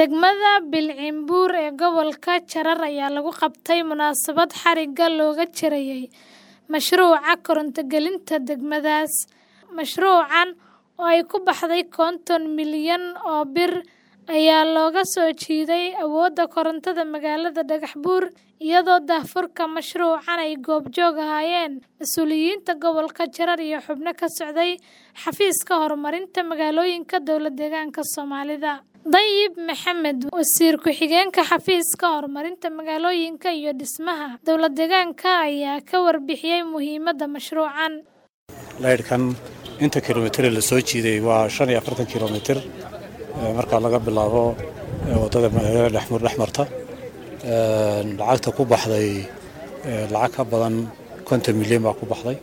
Degmada Bilcinbuur ee gobolka Jarar ayaa lagu qabtay munaasabad xarigga looga jarayay mashruuca koronto gelinta degmadaas. Mashruucan oo ay ku baxday konton milyan oo bir ayaa looga soo jiiday awoodda korontada magaalada Dhagaxbuur iyadoo daahfurka mashruucan ay goobjoog ahaayeen mas'uuliyiinta gobolka Jarar iyo xubno ka socday xafiiska horumarinta magaalooyinka dowlad-deegaanka Soomaalida. Dayib Maxamed, wasiir ku-xigeenka xafiiska horumarinta magaalooyinka iyo dhismaha dowlad-deegaanka ayaa ka warbixiyay muhiimadda mashruucan. laydhkan inta kilomitir la soo jiiday waa shan iyo afartan kilomitir marka laga bilaabo waddada magaalada dhexmur dhexmarta lacagta ku baxday lacag ka badan konton milyan baa ku baxday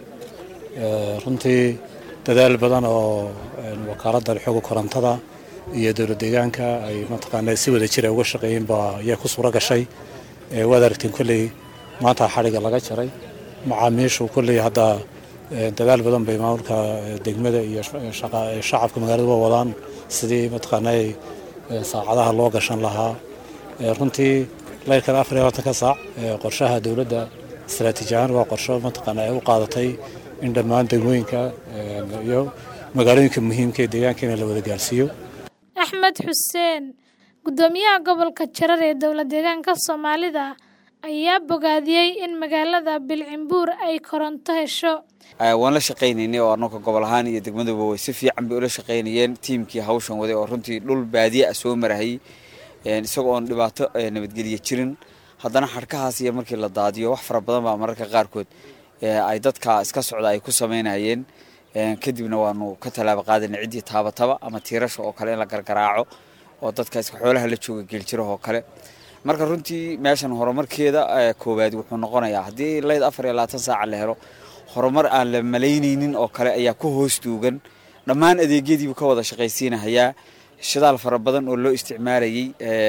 runtii dadaal badan oo wakaaladda xooga korontada iyo dowlad deegaanka ay mataqaana si wada jira uga shaqeeyeen baa ayaa ku suura gashay waad aragteen kolley maanta xadhigga laga jaray macaamiishu kolley hadda dadaal badan bay maamulka degmada iyo shacabka magaalada waa wadaan sidii mataqaana saacadaha loo gashan lahaa runtii layrkan afar iyo labaatanka saac qorshaha dowladda istaraatiiji ahaan waa qorsho mataqaana ay u qaadatay in dhammaan degmooyinka iyo magaalooyinka muhiimka ee deegaanka in la wada gaarsiiyo Axmed Xuseen, gudoomiyaha gobolka Jarar ee dowlad-deegaanka Soomaalida, ayaa bogaadiyey in magaalada Bilcinbuur ay koronto hesho. waan la shaqaynaynay oo annaka gobol ahaan iyo degmaduba way si fiican bay ula shaqaynayeen tiimkii hawshan waday oo runtii dhul baadiye ah soo marahayy isagoo oon dhibaato nabadgelye jirin haddana xadhkahaas iyo markii la daadiyo wax fara badan baa mararka qaarkood ay dadka iska socda ay ku samaynayeen kadibna waanu ka tallaabo qaadana ciddii taabataba ama tiirasha oo kale in la gargaraaco oo dadka iska xoolaha la jooga geeljiraha oo kale marka runtii meeshan horumarkeeda koowaad wuxuu noqonayaa haddii layd afar iyo labaatan saaca la helo horumar aan la malaynaynin oo kale ayaa ku hoos duugan dhammaan adeegyadiibu ka wada shaqaysiinahayaa shidaal fara badan oo loo isticmaalayay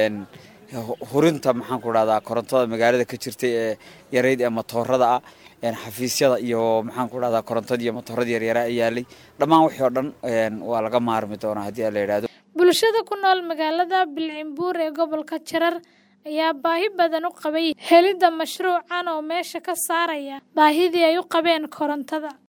hurinta maxaan ku dhahdaa korontada magaalada ka jirtay ee yarayd ee matoorada ah xafiisyada iyo maxaan ku dhahdaa korontadii iyo matooradii yaryara ay yaalay dhammaan wixii oo dhan waa laga maarmi doonaa haddii la yidhahdo bulshada ku nool magaalada Bilcinbuur ee gobolka Jarar ayaa baahi badan u qabay helidda mashruucan oo meesha ka saaraya baahidii ay u qabeen korontada